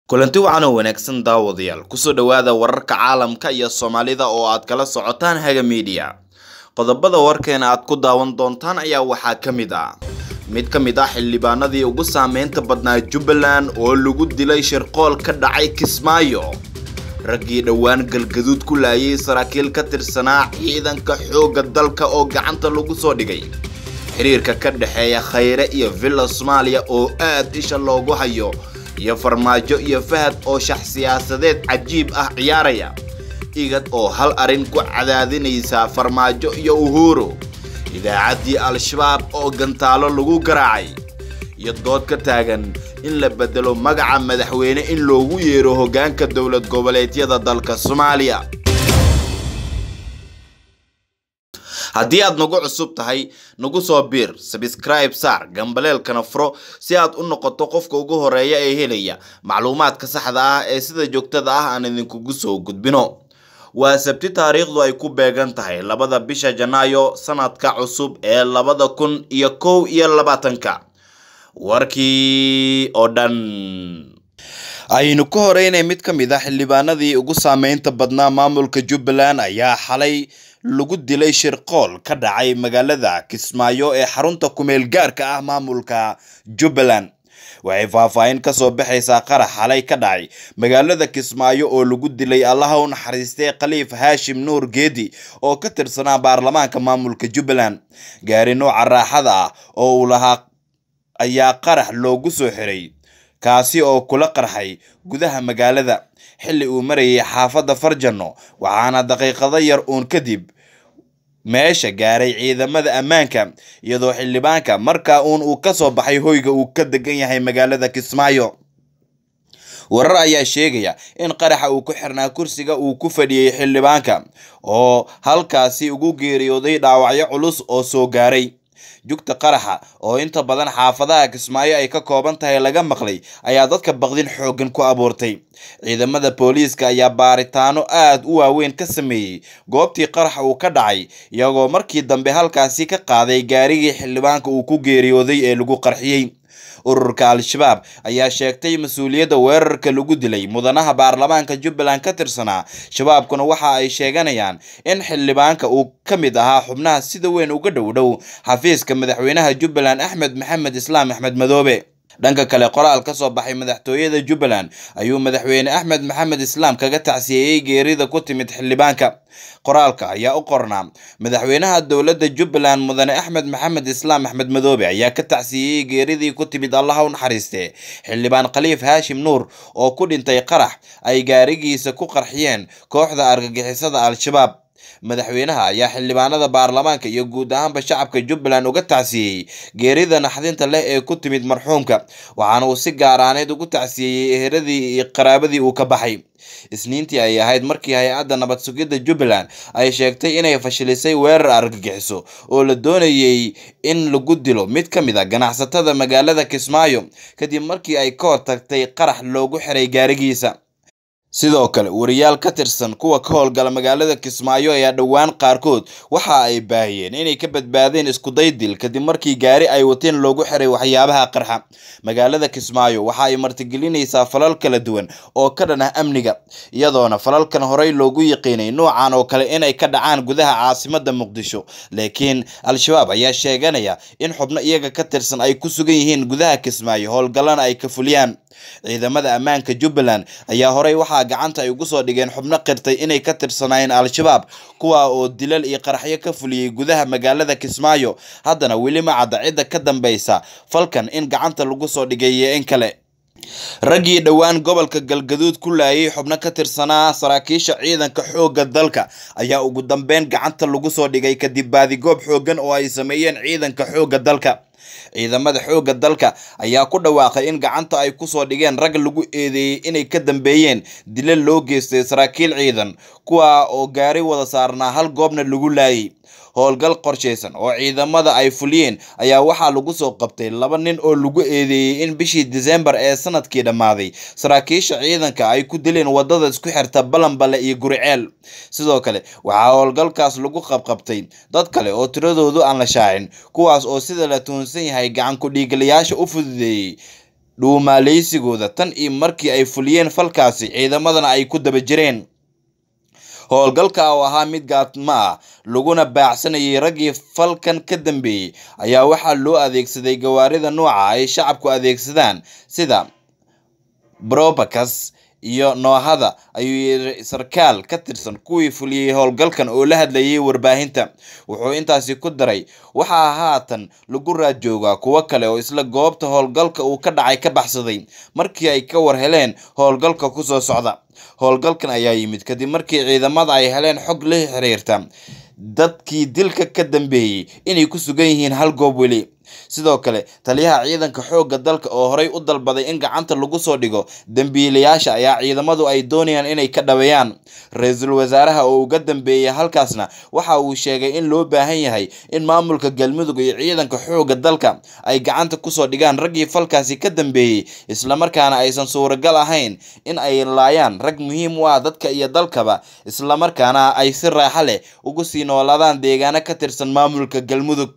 kulanti wacan oo wanaagsan daawadayaal kusoo dhowaada wararka caalamka iyo soomaalida oo aad kala socotaan haga miidiya qodobada warkeena aad ku daawan doontaan ayaa waxaa ka mid ah mid ka mid ah xildhibaanadii ugu saameynta badnaa jubbaland oo lagu dilay shirqool ka dhacay kismaayo raggii dhowaan galgaduud ku laayay saraakiil ka tirsanaa ciidanka xoogga dalka oo gacanta lagu soo dhigay xiriirka ka dhexeeya khayre iyo villa soomaaliya oo aad isha loogu hayo iyo farmaajo iyo fahad oo shax siyaasadeed cajiib ah ciyaaraya igad oo hal arrin ku cadaadinaysa farmaajo iyo uhuru idaacaddii al-shabaab oo gantaalo lagu garaacay iyo dood ka taagan in la bedelo magaca madaxweyne in loogu yeero hoggaanka dowlad goboleedyada dalka soomaaliya haddii aad nagu cusub tahay nagu soo biir sabscribe saar gambaleelkana furo si aad u noqoto qofka ugu horeeya ee helaya macluumaadka saxda ah ee sida joogtada ah aan idinkugu soo gudbino waa sabti taariikhdu ay ku beegan tahay labada bisha janaayo sanadka cusub ee labada kun iyo kow iyo labaatanka warkii oo dhan aynu ka horeynay mid ka mid ah xildhibaanadii ugu saameynta badnaa maamulka jubbaland ayaa xalay lagu dilay shirqool ka dhacay magaalada kismaayo ee xarunta kumeel gaarka ah maamulka jubbaland waxay faahfaahin kasoo baxaysaa qarax xalay ka dhacay magaalada kismaayo oo lagu dilay allaha u naxariistay khaliif haashim nuur geedi oo ka tirsanaa baarlamaanka maamulka jubbaland gaari nooca raaxada ah oo uu lahaa ayaa qarax loogu soo xiray kaasi oo kula qarxay gudaha magaalada xilli uu marayay xaafadda farjano waxaana daqiiqado yar uun kadib meesha gaaray ciidamada ammaanka iyadoo xildhibaanka markaa uun uu kasoo baxay hoyga uu ka degan yahay magaalada kismaayo warar ayaa sheegaya in qaraxa uu ku xirnaa kursiga uu ku fadhiyey xildhibaanka oo halkaasi ugu geeriyooday dhaawacyo culus oo soo gaaray jugta qaraxa oo inta badan xaafadaha kismaayo ay ka kooban tahay laga maqlay ayaa dadka baqdin xooggan ku abuurtay ciidamada booliiska ayaa baaritaano aad u waaweyn ka sameeyey goobtii qaraxa uu ka dhacay iyagoo markii dambe halkaasi ka qaaday gaarigii xildhibaanka uu ku geeriyooday ee lagu qarxiyey ururka al-shabaab ayaa sheegtay mas-uuliyadda weerarka lagu dilay mudanaha baarlamaanka jubbaland ka tirsanaa shabaabkuna waxa ay sheeganayaan in xildhibaanka uu ka mid ahaa xubnaha sida weyn uga dhow dhow xafiiska madaxweynaha jubbaland axmed maxamed islaam axmed madoobe dhanka kale qoraal ka soo baxay madaxtooyada jubbaland ayuu madaxweyne axmed maxamed islaam kaga tacsiyeeyey geerida ku timid xildhibaanka qoraalka ayaa u qornaa madaxweynaha dowladda jubbaland mudane axmed maxamed islaam axmed madoobe ayaa ka tacsiyeeyey geeridii ku timid allaha u naxariiste xildhibaan khaliif haashim nuur oo ku dhintay qarax ay gaarigiisa ku qarxiyeen kooxda argagixisada al-shabaab madaxweynaha ayaa xildhibaanada baarlamaanka iyo guud ahaanba shacabka jubbaland uga tacsiyeyey geerida naxdinta leh ee ku timid marxuumka waxaana uu si gaaraaneed ugu tacsiyeeyey eheradii iyo qaraabadii uu ka baxay isniintii ay ahayd markii hay-adda nabad sugidda jubbaland ay sheegtay inay fashilisay weerar argagixiso oo la doonayey in lagu dilo mid ka mid a ganacsatada magaalada kismaayo kadib markii ay ka hortagtay qarax loogu xiray gaarigiisa sidoo kale wariyaal ka tirsan kuwa ka howlgala magaalada kismaayo ayaa dhowaan qaarkood waxa ay baahiyeen inay ka badbaadeen iskuday dil kadib markii gaari ay wateen loogu xiray waxyaabaha qarxa magaalada kismaayo waxa ay martigelinaysaa falal kala duwan oo ka dhan ah amniga iyadoona falalkan horey loogu yaqiinay noocan oo kale inay ka dhacaan gudaha caasimada muqdisho laakiin al-shabaab ayaa sheeganaya in xubno iyaga ka tirsan ay ku sugan yihiin gudaha kismaayo howlgallana ay ka fuliyaan ciidamada ammaanka jubbaland ayaa horey waxaa gacanta ay ugu soo dhigeen xubno qirtay inay ka tirsanaayeen al-shabaab kuwa oo dilal iyo qaraxyo ka fuliyey gudaha magaalada kismaayo haddana weli ma cadda cidda ka dambeysa falkan in gacanta lagu soo dhigay iyo in kale raggii dhowaan gobolka galgaduud ku laayay xubno ka tirsanaa saraakiisha ciidanka xoogga dalka ayaa ugu dambeyn gacanta lagu soo dhigay kadib baadigoob xooggan oo ay sameeyeen ciidanka xoogga dalka ciidamada xoogga dalka ayaa ku dhawaaqay in gacanta ay kusoo dhigeen rag lagu eedeeyey inay ka dambeeyeen dilal loo geystay saraakiil ciidan kuwa oo gaari wada saarnaa hal goobna lagu laayay howlgal qorshaysan oo ciidamada ay fuliyeen ayaa waxaa lagu soo qabtay laba nin oo lagu eedeeyey in bishii disembar ee sanadkii dhammaaday saraakiisha ciidanka ay ku dileen wadada isku xirta balanbale iyo guriceel sidoo kale waxaa howlgalkaas lagu qabqabtay dad kale oo tiradoodu aan la shaacin kuwaas oo sida la tuhunsan yahay gacan ku-dhiigalayaasha u fududeeyey dhuumaaleysigooda tan iyo markii ay fuliyeen falkaasi ciidamadana ay ku daba jireen howlgalka oo ahaa mid gaadmo ah laguna baacsanayay raggii falkan ka dambeeyey ayaa waxaa loo adeegsaday gawaarida nooca ay shacabku adeegsadaan sida brobakas iyo noohada ayuu yiri sarkaal ka tirsan kuwii fuliyey howlgalkan oo la hadlayay warbaahinta wuxuu intaasi ku daray waxaa haatan lagu raad joogaa kuwo kale oo isla goobta howlgalka uu ka dhacay ka baxsaday markii ay ka war heleen howlgalka kusoo socda howlgalkan ayaa yimid kadib markii ciidamada ay heleen xog la xiriirta dadkii dilka ka dambeeyey inay ku sugan yihiin hal goob weli sidoo kale taliyaha ciidanka xoogga dalka oo horey u dalbaday in gacanta lagu soo dhigo dembiilayaasha ayaa ciidamadu ay doonayaan inay ka dhaweeyaan ra-iisul wasaaraha oo uga dambeeyay halkaasna waxa uu sheegay in loo baahan yahay in maamulka galmudug iyo ciidanka xoogga dalka ay gacanta kusoo dhigaan raggii falkaasi ka dambeeyey islamarkaana aysan suuragal ahayn in ay laayaan rag muhiim u ah dadka iyo dalkaba islamarkaana ay si raaxa leh ugu sii noolaadaan deegaano ka tirsan maamulka galmudug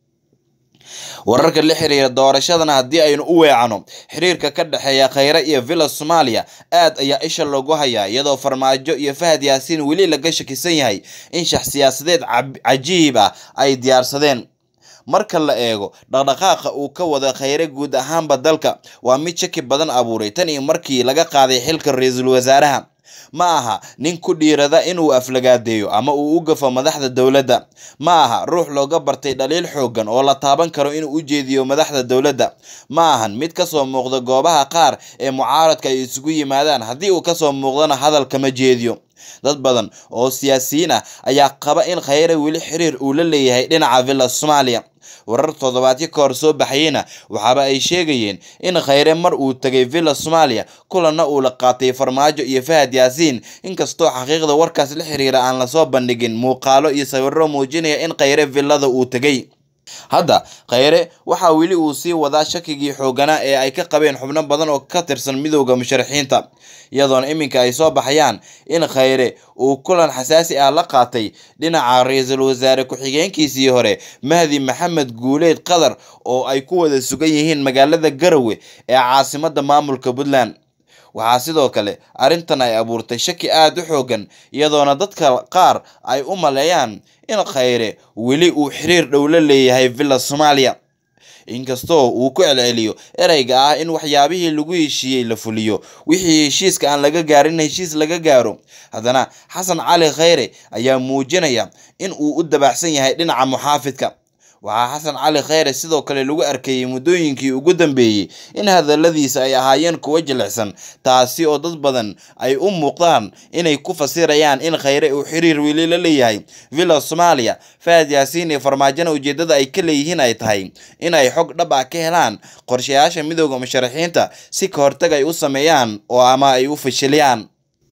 wararka la xiriira doorashadana haddii aynu u weecano xiriirka ka dhexeeya khayre iyo villa soomaaliya aad ayaa isha loogu hayaa iyadoo farmaajo iyo fahad yaasiin weli laga shakisan yahay in shax siyaasadeed cajiib ah ay diyaarsadeen marka la eego dhaqdhaqaaqa uu ka wada khayre guud ahaanba dalka waa mid shaki badan abuuray tan iyo markii laga qaaday xilka ra-iisul wasaaraha ma aha nin ku dhiirada inuu aflagaadeeyo ama uu u gafo madaxda dowladda ma aha ruux looga bartay dhaliil xoogan oo la taaban karo inuu u jeediyo madaxda dowladda ma ahan mid kasoo muuqda goobaha qaar ee mucaaradka ay isugu yimaadaan haddii uu kasoo muuqdana hadal kama jeediyo dad badan oo siyaasiyiin ah ayaa qaba in khayre weli xiriir uu la leeyahay dhinaca villa soomaaliya warar toddobaadyo ka hor soo baxayeyna waxaaba ay sheegayeen in khayre mar uu tegay villa soomaaliya kulanna uu la qaatay farmaajo iyo fahad yaasiin inkastoo xaqiiqda warkaas la xiriira aan lasoo bandhigin muuqaalo iyo sawiro muujinaya in khayre villada uu tegay hadda khayre waxaa weli uu sii wadaa shakigii xooganaa ee ay ka qabeen xubno badan oo ka tirsan midowda musharaxiinta iyadoona iminka ay soo baxayaan in khayre uu kulan xasaasi ah la qaatay dhinaca ra-iisul wasaare ku-xigeenkiisii hore mahdi maxamed guuleed qatar oo ay ku wada sugan yihiin magaalada garowe ee caasimada maamulka puntland waxaa sidoo kale arrintan ay abuurtay shaki aada u xoogan iyadoona dadka qaar ay u maleeyaan in khayre weli uu xiriir dhow la leeyahay villa soomaaliya inkastoo uu ku celceliyo ereyga ah in waxyaabihii lagu heshiiyey la fuliyo wixii heshiiska aan laga gaarin heshiis laga gaaro haddana xasan cali khayre ayaa muujinaya in uu u dabaxsan yahay dhinaca muxaafidka waxaa xasan cali khayre sidoo kale lagu arkayey muddooyinkii ugu dambeeyey in hadaladiisa ay ahaayeen kuwo jilicsan taasi oo dad badan ay u muuqdaan inay ku fasirayaan in khayre uu xiriir weli la leeyahay villa soomaaliya fahad yaasiin iyo farmaajona ujeedada ay ka leeyihiin ay tahay in ay xog dhab ah ka helaan qorshayaasha midowda musharaxiinta si ka hortag ay u sameeyaan oo ama ay u fashiliyaan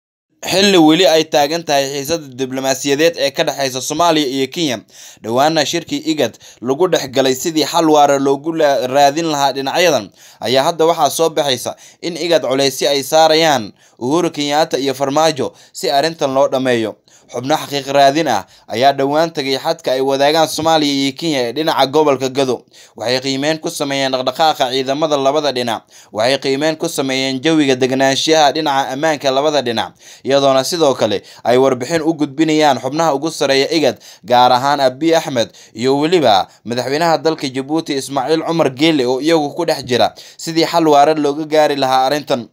xilli weli ay taagan tahay xiisada diblomaasiyadeed ee ka dhexeysa soomaaliya iyo kenya dhowaana shirkii igad lagu dhex galay sidii xal waara loogu raadin lahaa dhinacyadan ayaa hadda waxaa soo baxaysa in igad culeysyo ay saarayaan uhuru kenyaata iyo farmaajo si arrintan loo dhammeeyo xubno xaqiiq raadin ah ayaa dhowaan tagay xadka ay wadaagaan soomaaliya iyo kenya ee dhinaca gobolka gado waxay qiimeyn ku sameeyeen dhaqdhaqaaqa ciidamada labada dhinac waxay qiimeyn ku sameeyeen jawiga deganaanshiyaha dhinaca ammaanka labada dhinac iyadoona sidoo kale ay warbixin u gudbinayaan xubnaha ugu sareeya igad gaar ahaan abiy axmed iyo weliba madaxweynaha dalka jabuuti ismaaciil cumar geele oo iyagu ku dhex jira sidii xal waara looga gaari lahaa arrintan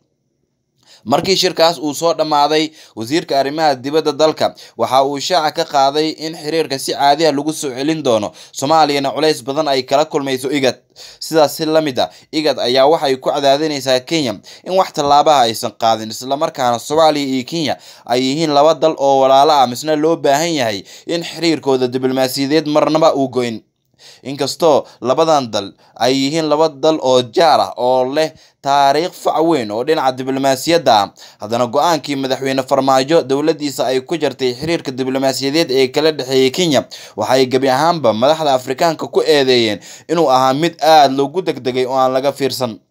markii shirkaas uu soo dhammaaday wasiirka arrimaha dibadda dalka waxa uu shaaca ka qaaday in xiriirka si caadiha lagu soo celin doono soomaaliyana culays badan ay kala kulmayso igad sidaas si la mid a igad ayaa waxay ku cadaadinaysaa kenya in wax tallaabaha aysan qaadin islamarkaana soomaaliya iyo kenya ay yihiin laba dal oo walaalo ah misna loo baahan yahay in xiriirkooda diblomaasiyadeed marnaba uu goyn inkastoo labadan dal ay yihiin laba dal oo jaar ah oo leh taariikh fac weyn oo dhinaca diblomaasiyadda ah haddana go-aankii madaxweyne farmaajo dowladdiisa ay ku jartay xiriirka diblomaasiyadeed ee kala dhexeeyay kenya waxay gebi ahaanba madaxda afrikaanka ku eedeeyeen inuu ahaa mid aada loogu degdegay oo aan laga fiirsan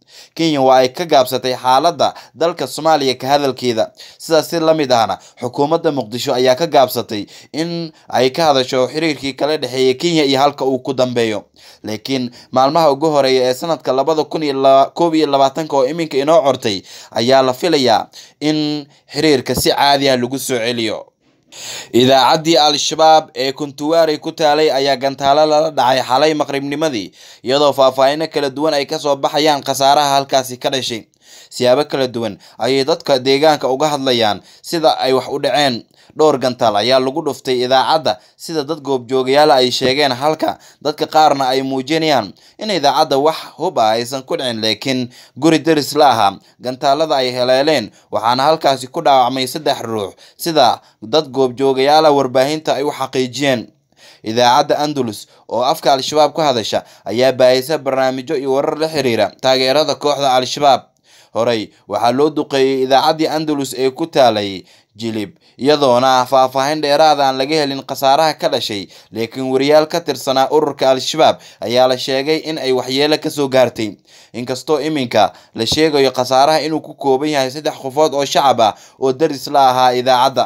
kenya waa ay ka gaabsatay xaaladda dalka soomaaliya ka hadalkeeda sidaas si la mid ahna xukuumadda muqdisho ayaa ka gaabsatay in ay ka hadasho xiriirkii kala dhexeeya kenya iyo halka uu ku dambeeyo laakiin maalmaha ugu horeeya ee sanadka labada kun iyo koob iyo labaatanka oo iminka inoo cortay ayaa la filayaa in xiriirka si caadi ah lagu soo celiyo idaacaddii al-shabaab ee kuntuwaarey ku taalay ayaa gantaalo lala dhacay xalay maqribnimadii iyadoo faahfaahino kala duwan ay kasoo baxayaan khasaaraha halkaasi ka dhashay siyaabo kala duwan ayay dadka deegaanka uga hadlayaan sida ay wax u dhaceen dhowr gantaal ayaa lagu dhuftay idaacadda sida dad goobjoogayaal ay sheegeen halka dadka qaarna ay muujinayaan in idaacadda wax hub ah aysan ku dhicin laakiin guri deris la ahaa gantaalada ay heleeleen waxaana halkaasi ku dhaawacmay saddex ruux sida dad goobjoogayaala warbaahinta ay u xaqiijiyeen idaacadda andalus oo afka al-shabaab ku hadasha ayaa baahisa barnaamijyo iyo warar la xiriira taageerada kooxda al-shabaab horey waxaa loo duqeeyey idaacaddii andalus ee ku taalay jilib iyadoona faahfaahin dheeraada aan laga helin khasaaraha ka dhashay laakiin wariyaal ka tirsanaa ururka al-shabaab ayaa la sheegay in ay waxyeelo kasoo gaartay inkastoo iminka la sheegayo khasaaraha inuu ku kooban yahay saddex qofood oo shacab ah oo daris la ahaa idaacadda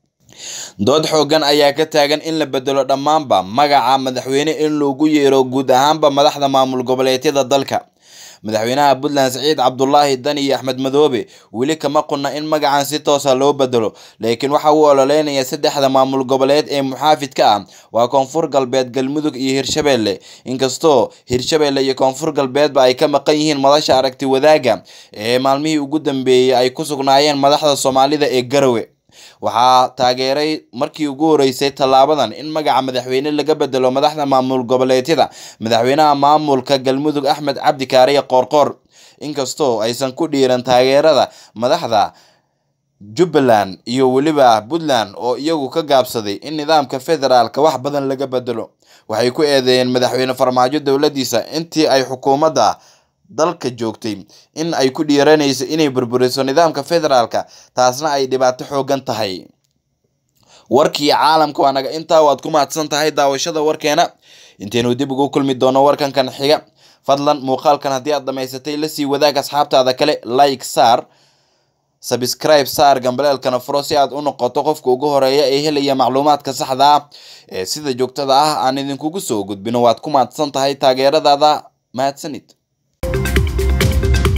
dood xoogan ayaa ka taagan in la bedelo dhammaanba magaca madaxweyne in loogu yeero guud ahaanba madaxda maamul goboleedyada dalka madaxweynaha puntland saciid cabdulaahi dani iyo axmed madoobe weli kama qunna in magacan si toosa loo bedelo laakiin waxa uu ololeynaya saddexda maamul goboleed ee muxaafidka ah waa koonfur galbeed galmudug iyo hirshabeelle inkastoo hirshabeelle iyo koonfur galbeedba ay ka maqan yihiin madasha aragti wadaaga ee maalmihii ugu dambeeyey ay ku sugnaayeen madaxda soomaalida ee garowe waxaa taageeray markii ugu horeysay tallaabadan in magaca madaxweyne laga bedelo madaxda maamul goboleedyada madaxweynaha maamulka galmudug axmed cabdi kaariye qoorqoor inkastoo aysan ku dhiiran taageerada madaxda jubbaland iyo weliba puntland oo iyagu ka gaabsaday in nidaamka federaalka wax badan laga bedelo waxay ku eedeeyeen madaxweyne farmaajo dowladiisa intii ay xukuumadda dalka joogtay in ay ku dhiiranayso inay burburiso nidaamka federaalka taasna ay dhibaato xoogan tahay warkii caalamka waa naga intaa waad ku mahadsan tahay daawashada warkeena intaynu dib ugu kulmi doono warkankan xiga fadlan muuqaalkan haddii aad dhamaysatay lasii wadaag asxaabtaada kale like saar sabscribe saar gambaleelkana furo si aad u noqoto qofka ugu horeeya ee helaya macluumaadka saxda ah ee sida joogtada ah aan idinkugu soo gudbino waad ku mahadsan tahay taageeradaada mahadsanid